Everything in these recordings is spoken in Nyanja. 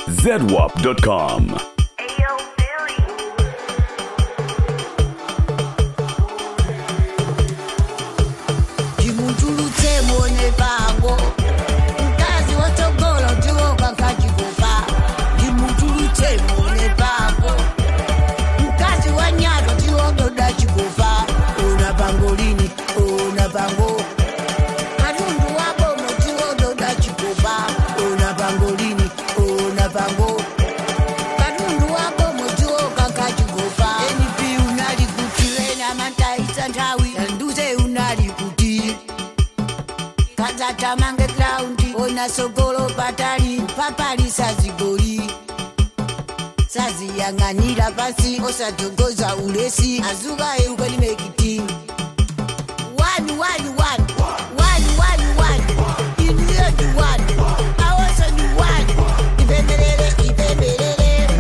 zedwap.com. Ayo, Billy. ndimutulutse muone pango mkazi watogolo ndiwoka nkachikopa ndimutulutse muone pango mkazi wa nyato ndiwododa chikopa ona pango lini ona pango katundu wabomo ndiwododa chikopa ona pango lini ona pango katundu wabomo ndiwoka nkachikopa enipi unali kuti wena mantaisa nthawi nduze unali kuti kadzatamange graundi ona sogolo patali papali sazigoli saziyang'anira pasi osadzogoza ulesi azuka eukwenimekiti wani wani wani wani wani wani iniyo ni wani awoso ni wani ipembelele ipembelele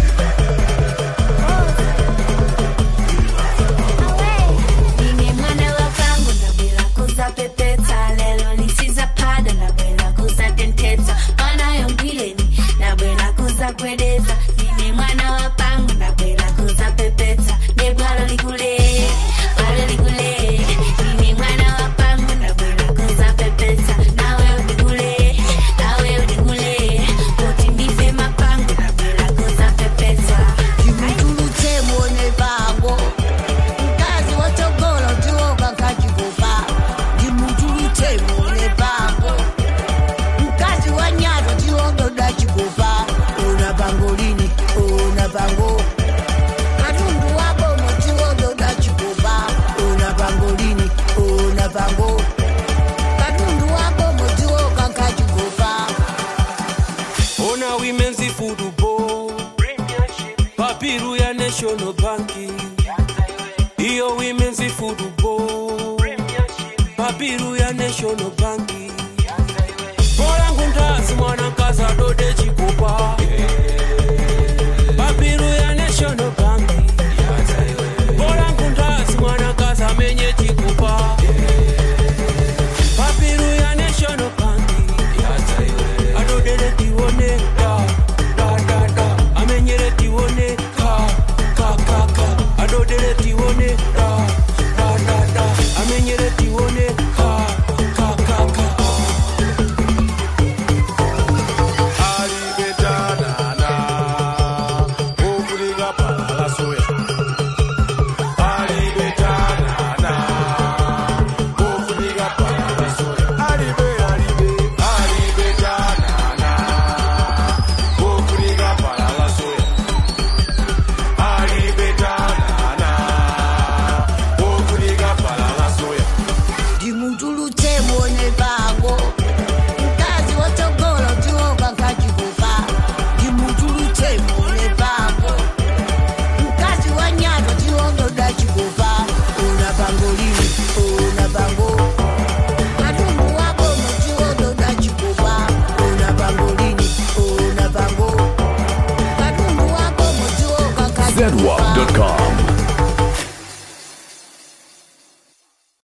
Nine mwana wa vangu ndabwera kuzapepetsa lelo lisizaphada ndabwera kuzatentetsa mwana yongileni ndabwera kuzagwedeza nine mwana wa pangu ndabwera kuzapepetsa nebwalo likule bwalo likule nine mwana wa pangu ndabwera kuzapepetsa nawe ulikule nawe ulikule kuti ndife mapangu ndabwera kuzapepetsa ndimutulutse muone pango mkazi watogolo ndiwoka nkachikopa ndimutulutse muone pango mkazi wa nyato ndiwododa chikopa ona pango lini ona pango katundu wabomo ndiwododa chikopa ona pango lini ona pango katundu wabomo ndiwoka nkachikopa ona women's football papiru ya national bank iyo women's football papiru ya national bank bola ngundazi mwana nkazi adode